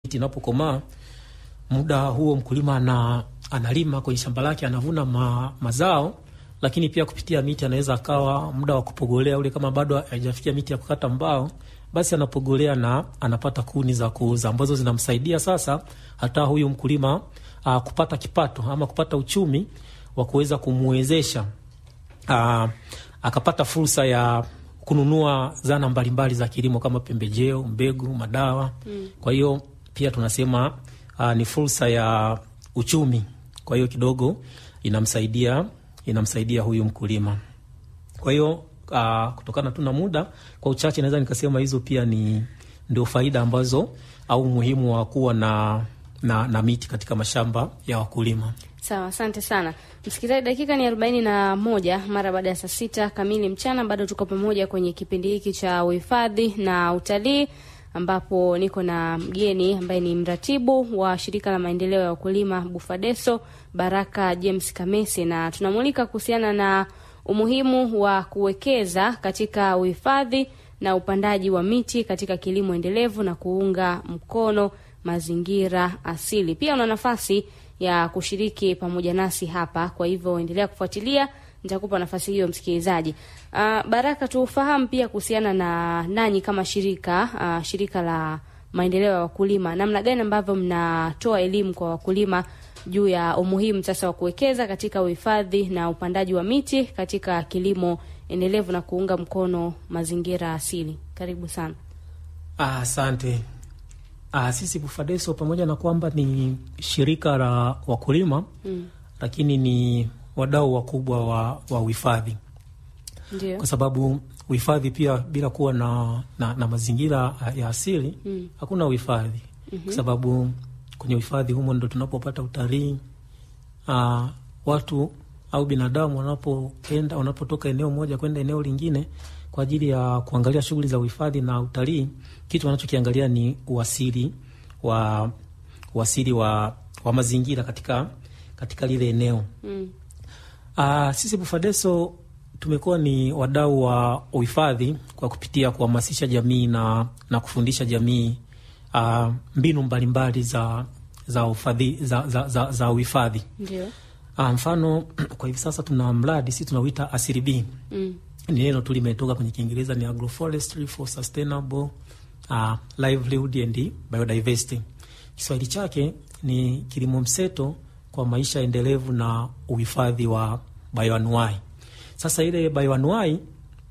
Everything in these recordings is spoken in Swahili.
inapokomaa muda huo mkulima ana, analima kwenye shamba lake anavuna ma, mazao, lakini pia kupitia miti anaweza akawa muda wa kupogolea ule, kama bado haijafikia miti ya kukata mbao, basi anapogolea na anapata kuni za kuuza ambazo zinamsaidia sasa hata huyu mkulima uh, kupata kipato ama kupata uchumi wa kuweza kumwezesha uh, akapata fursa ya kununua zana mbalimbali za kilimo kama pembejeo, mbegu, madawa mm. Kwa hiyo pia tunasema uh, ni fursa ya uchumi. Kwa hiyo kidogo inamsaidia inamsaidia huyu mkulima. Kwa hiyo uh, kutokana tu na muda, kwa uchache naweza nikasema hizo pia ni ndio faida ambazo au umuhimu wa kuwa na, na, na miti katika mashamba ya wakulima. Sawa, asante sana msikilizaji. Dakika ni arobaini na moja mara baada ya saa sita kamili mchana. Bado tuko pamoja kwenye kipindi hiki cha uhifadhi na utalii, ambapo niko na mgeni ambaye ni mratibu wa shirika la maendeleo ya wakulima Bufadeso, Baraka James Kamese, na tunamulika kuhusiana na umuhimu wa kuwekeza katika uhifadhi na upandaji wa miti katika kilimo endelevu na kuunga mkono mazingira asili. Pia una nafasi ya kushiriki pamoja nasi hapa, kwa hivyo endelea kufuatilia, nitakupa nafasi hiyo msikilizaji. Uh, Baraka, tufahamu pia kuhusiana na nanyi kama shirika uh, shirika la maendeleo ya wakulima, namna gani ambavyo mnatoa elimu kwa wakulima juu ya umuhimu sasa wa kuwekeza katika uhifadhi na upandaji wa miti katika kilimo endelevu na kuunga mkono mazingira asili. Karibu sana. Asante. Ah, sisi Bufadeso pamoja na kwamba ni shirika la wakulima mm. lakini ni wadau wakubwa wa, wa uhifadhi Ndio. kwa sababu uhifadhi pia bila kuwa na, na, na mazingira ya asili Mm. hakuna uhifadhi Mhm. kwa sababu kwenye uhifadhi humo ndo tunapopata utalii. Ah, watu au binadamu wanapoenda wanapotoka eneo moja kwenda eneo lingine kwa ajili ya kuangalia shughuli za uhifadhi na utalii, kitu wanachokiangalia ni uasili wa uasili wa, wa mazingira katika, katika lile eneo. Mm. Uh, sisi Bufadeso tumekuwa ni wadau wa uhifadhi kwa kupitia kuhamasisha jamii na, na kufundisha jamii uh, mbinu mbalimbali za za uhifadhi za, za, za, za uhifadhi. Ndio. Uh, mfano kwa hivi sasa tuna mradi sisi tunauita Asili B. Mm. Ni neno tu limetoka kwenye Kiingereza ni agroforestry for sustainable uh, livelihood and biodiversity. Kiswahili chake ni kilimo mseto kwa maisha endelevu na uhifadhi wa bioanuai. Sasa ile bioanuai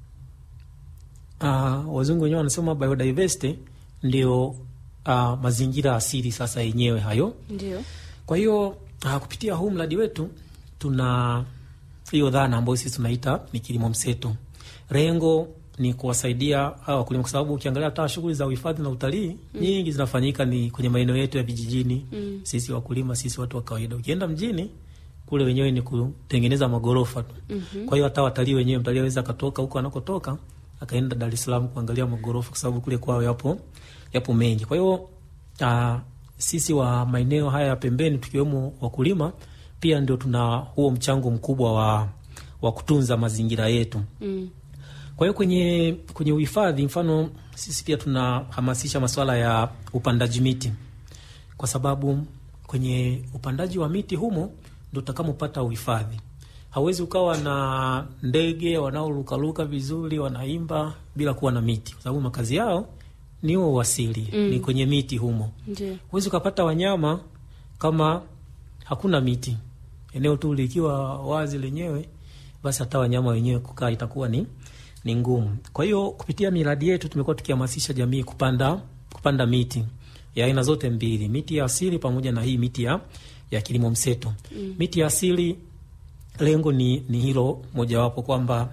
uh, wazungu wenyewe wanasema biodiversity ndio uh, mazingira asili sasa yenyewe hayo. Ndio. Kwa hiyo uh, kupitia huu mradi wetu tuna hiyo dhana ambayo sisi tunaita ni kilimo mseto. Lengo ni kuwasaidia hawa wakulima, kwa sababu ukiangalia hata shughuli za uhifadhi na utalii mm. nyingi zinafanyika ni kwenye maeneo yetu ya vijijini Mm. sisi wakulima, sisi watu wa kawaida. Ukienda mjini kule wenyewe ni kutengeneza magorofa tu. Mhm. Kwa hiyo hata watalii wenyewe, mtalii aweza akatoka huko anakotoka akaenda Dar es Salaam kuangalia magorofa, kwa sababu kule kwao yapo yapo mengi. Kwa hiyo uh, sisi wa maeneo haya ya pembeni tukiwemo wakulima pia ndio tuna huo mchango mkubwa wa, wa kutunza mazingira yetu. Mm. Kwa hiyo kwenye kwenye uhifadhi, mfano sisi pia tunahamasisha masuala ya upandaji miti, kwa sababu kwenye upandaji wa miti humo ndo utakamopata uhifadhi. Hauwezi ukawa na ndege wanaorukaruka vizuri wanaimba bila kuwa na miti, kwa sababu makazi yao ni huo uasili Mm. ni kwenye miti humo. Ndio. Huwezi ukapata wanyama kama hakuna miti. Eneo tu likiwa wazi lenyewe, basi hata wanyama wenyewe kukaa itakuwa ni ni ngumu. Kwa hiyo kupitia miradi yetu tumekuwa tukihamasisha jamii kupanda kupanda miti ya aina zote mbili, miti ya asili pamoja na hii miti ya, ya kilimo mseto. Mm. Miti ya asili lengo ni, ni hilo mojawapo kwamba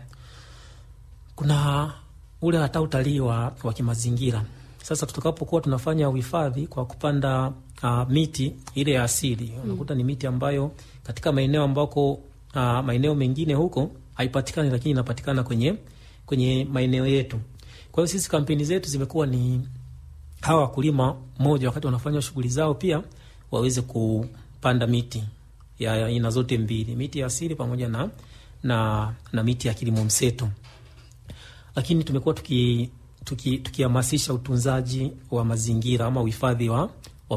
kuna ule hata utalii wa, wa kimazingira. Sasa tutakapokuwa tunafanya uhifadhi kwa kupanda uh, miti ile ya asili unakuta ni miti ambayo katika maeneo ambako uh, maeneo mengine huko haipatikani, lakini inapatikana kwenye kwenye maeneo yetu. Kwa hiyo sisi kampeni zetu zimekuwa ni hawa wakulima moja, wakati wanafanya shughuli zao, pia waweze kupanda miti ya aina zote mbili, miti ya asili pamoja na, na, na miti ya kilimo mseto lakini tumekuwa tuki tukihamasisha tuki utunzaji wa mazingira ama uhifadhi wa,